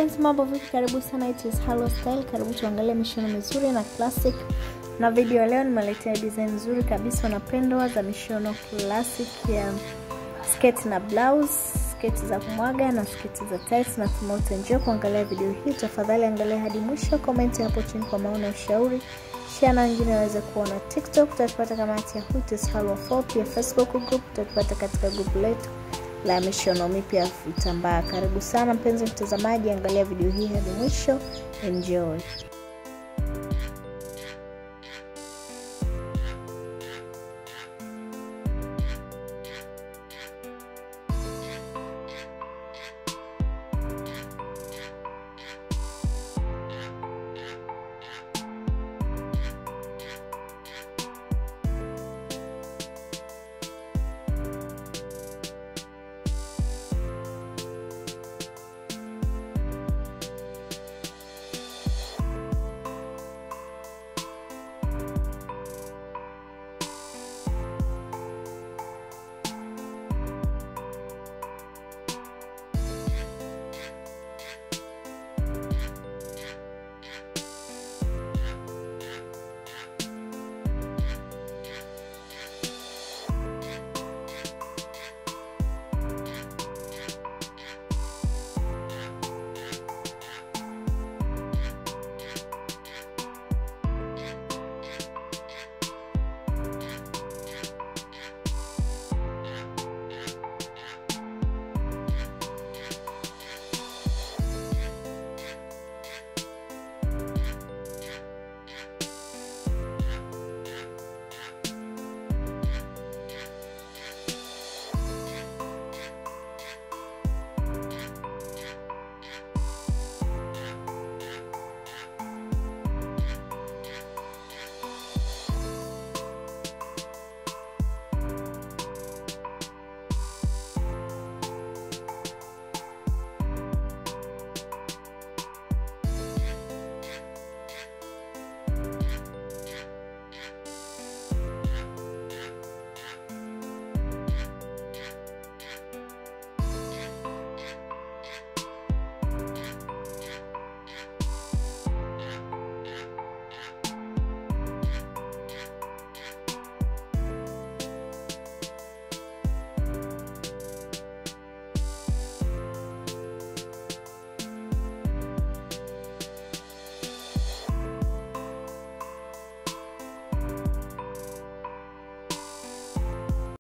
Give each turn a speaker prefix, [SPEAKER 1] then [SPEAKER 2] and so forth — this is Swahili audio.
[SPEAKER 1] mpenzi, mambo vipi? Karibu sana, it is Halo Style. Karibu tuangalie mishono mizuri na classic, na video ya leo nimeletea design nzuri kabisa napendwa za mishono classic ya sketi na blouse, sketi za kumwaga na sketi za tights. Na kama utaenjoy kuangalia video hii, tafadhali angalia hadi mwisho, comment hapo chini kwa maoni na ushauri, share na wengine waweze kuona. TikTok utatupata kama at Yahoo it is Halo 4, pia Facebook group utatupata katika group letu la mishono mipya ya vitambaa. Karibu sana mpenzi mtazamaji, angalia video hii hadi mwisho, enjoy.